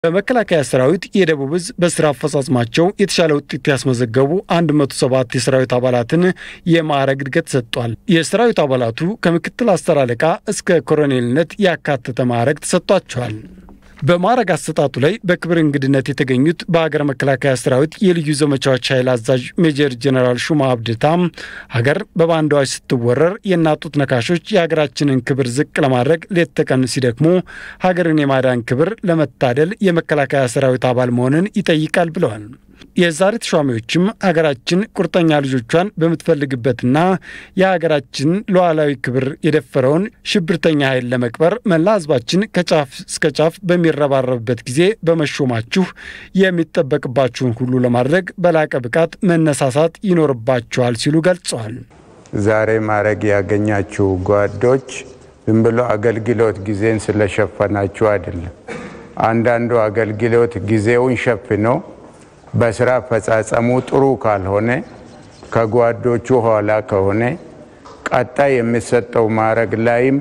በመከላከያ ሰራዊት የደቡብ ዕዝ በስራ አፈጻጽማቸው የተሻለ ውጤት ያስመዘገቡ 107 የሰራዊት አባላትን የማዕረግ እድገት ሰጥቷል። የሰራዊት አባላቱ ከምክትል አስር አለቃ እስከ ኮሎኔልነት ያካተተ ማዕረግ ተሰጥቷቸዋል። በማዕረግ አሰጣጡ ላይ በክብር እንግድነት የተገኙት በሀገር መከላከያ ሰራዊት የልዩ ዘመቻዎች ኃይል አዛዥ ሜጀር ጀነራል ሹማ አብድታም ሀገር በባንዳዎች ስትወረር የናጡት ነካሾች የሀገራችንን ክብር ዝቅ ለማድረግ ሌት ተቀን ሲደክሙ ሀገርን የማዳን ክብር ለመታደል የመከላከያ ሰራዊት አባል መሆንን ይጠይቃል ብለዋል። የዛሬ ተሿሚዎችም ሀገራችን ቁርጠኛ ልጆቿን በምትፈልግበትና የሀገራችን ሉዓላዊ ክብር የደፈረውን ሽብርተኛ ኃይል ለመቅበር መላ ሕዝባችን ከጫፍ እስከ ጫፍ በሚረባረብበት ጊዜ በመሾማችሁ የሚጠበቅባችሁን ሁሉ ለማድረግ በላቀ ብቃት መነሳሳት ይኖርባችኋል ሲሉ ገልጸዋል። ዛሬ ማዕረግ ያገኛችሁ ጓዶች ዝም ብሎ አገልግሎት ጊዜን ስለሸፈናችሁ አይደለም። አንዳንዱ አገልግሎት ጊዜውን ሸፍኖ በስራ አፈጻጸሙ ጥሩ ካልሆነ ከጓዶቹ ኋላ ከሆነ ቀጣይ የሚሰጠው ማዕረግ ላይም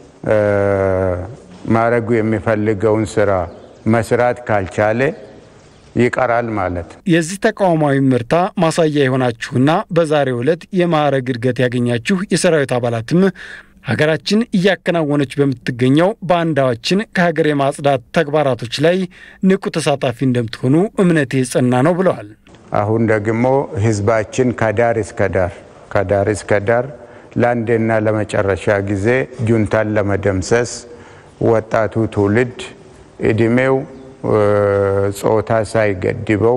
ማዕረጉ የሚፈልገውን ስራ መስራት ካልቻለ ይቀራል ማለት ነው። የዚህ ተቋማዊ ምርታ ማሳያ የሆናችሁና በዛሬው ዕለት የማዕረግ እድገት ያገኛችሁ የሰራዊት አባላትም ሀገራችን እያከናወነች በምትገኘው ባንዳዎችን ከሀገር የማጽዳት ተግባራቶች ላይ ንቁ ተሳታፊ እንደምትሆኑ እምነቴ የጸና ነው ብለዋል። አሁን ደግሞ ህዝባችን ከዳር እስከ ዳር ከዳር እስከ ዳር ለአንዴና ለመጨረሻ ጊዜ ጁንታን ለመደምሰስ ወጣቱ ትውልድ እድሜው ጾታ ሳይገድበው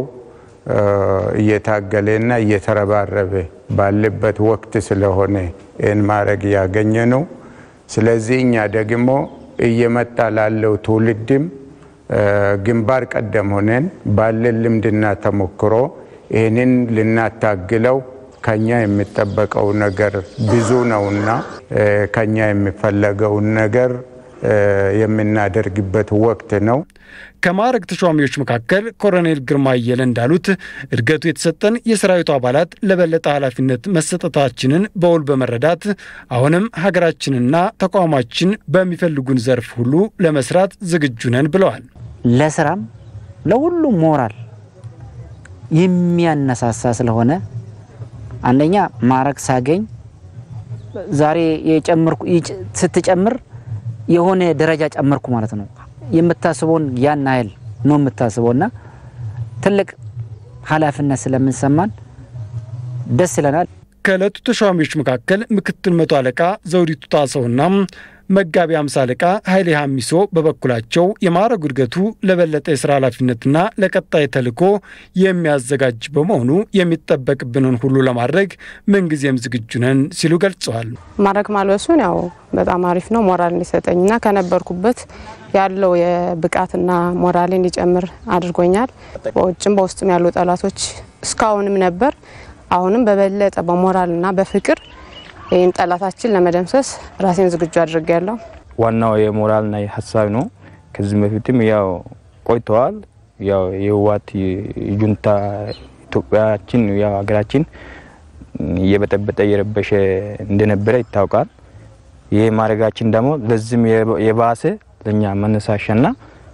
እየታገለና እየተረባረበ ባለበት ወቅት ስለሆነ ይህን ማድረግ ያገኘ ነው። ስለዚህ እኛ ደግሞ እየመጣ ላለው ትውልድም ግንባር ቀደም ሆነን ባለን ልምድና ተሞክሮ ይህንን ልናታግለው ከኛ የሚጠበቀው ነገር ብዙ ነውና ከኛ የሚፈለገውን ነገር የምናደርግበት ወቅት ነው። ከማዕረግ ተሿሚዎች መካከል ኮሎኔል ግርማ አየለ እንዳሉት እድገቱ የተሰጠን የሰራዊቱ አባላት ለበለጠ ኃላፊነት መሰጠታችንን በውል በመረዳት አሁንም ሀገራችንና ተቋማችን በሚፈልጉን ዘርፍ ሁሉ ለመስራት ዝግጁ ነን ብለዋል። ለስራም ለሁሉም ሞራል የሚያነሳሳ ስለሆነ አንደኛ ማዕረግ ሳገኝ ዛሬ የጨመርኩ ስትጨምር የሆነ ደረጃ ጨመርኩ ማለት ነው። የምታስበውን ያን ያህል ነው የምታስበው እና ትልቅ ኃላፊነት ስለምንሰማን ደስ ይለናል። ከዕለቱ ተሿሚዎች መካከል ምክትል መቶ አለቃ ዘውዲቱ ጣሰውና መጋቢ አምሳ አለቃ ኃይሌ ሀሚሶ በበኩላቸው የማዕረጉ እድገቱ ለበለጠ የስራ ኃላፊነትና ለቀጣይ ተልዕኮ የሚያዘጋጅ በመሆኑ የሚጠበቅብንን ሁሉ ለማድረግ ምንጊዜም ዝግጁ ነን ሲሉ ገልጸዋል። ማዕረግ ማልበሱን ያው በጣም አሪፍ ነው፣ ሞራል እንዲሰጠኝና ከነበርኩበት ያለው የብቃትና ሞራል እንዲጨምር አድርጎኛል። በውጭም በውስጥም ያሉ ጠላቶች እስካሁንም ነበር፣ አሁንም በበለጠ በሞራልና በፍቅር ይህን ጠላታችን ለመደምሰስ ራሴን ዝግጁ አድርጌያለሁ። ዋናው የሞራልና የሀሳብ ነው። ከዚህ በፊትም ያው ቆይተዋል። ያው የህወሓት ጁንታ ኢትዮጵያችን ያው ሀገራችን እየበጠበጠ እየረበሸ እንደነበረ ይታወቃል። ይህ ማድረጋችን ደግሞ ለዚህም የባሰ ለእኛ መነሳሻና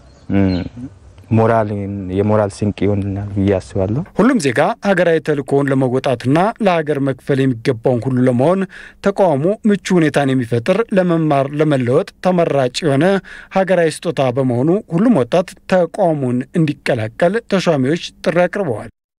ሞራል የሞራል ስንቅ ይሆንናል ብዬ አስባለሁ። ሁሉም ዜጋ ሀገራዊ ተልእኮውን ለመወጣትና ለሀገር መክፈል የሚገባውን ሁሉ ለመሆን ተቋሙ ምቹ ሁኔታን የሚፈጥር ለመማር ለመለወጥ ተመራጭ የሆነ ሀገራዊ ስጦታ በመሆኑ ሁሉም ወጣት ተቋሙን እንዲቀላቀል ተሿሚዎች ጥሪ አቅርበዋል።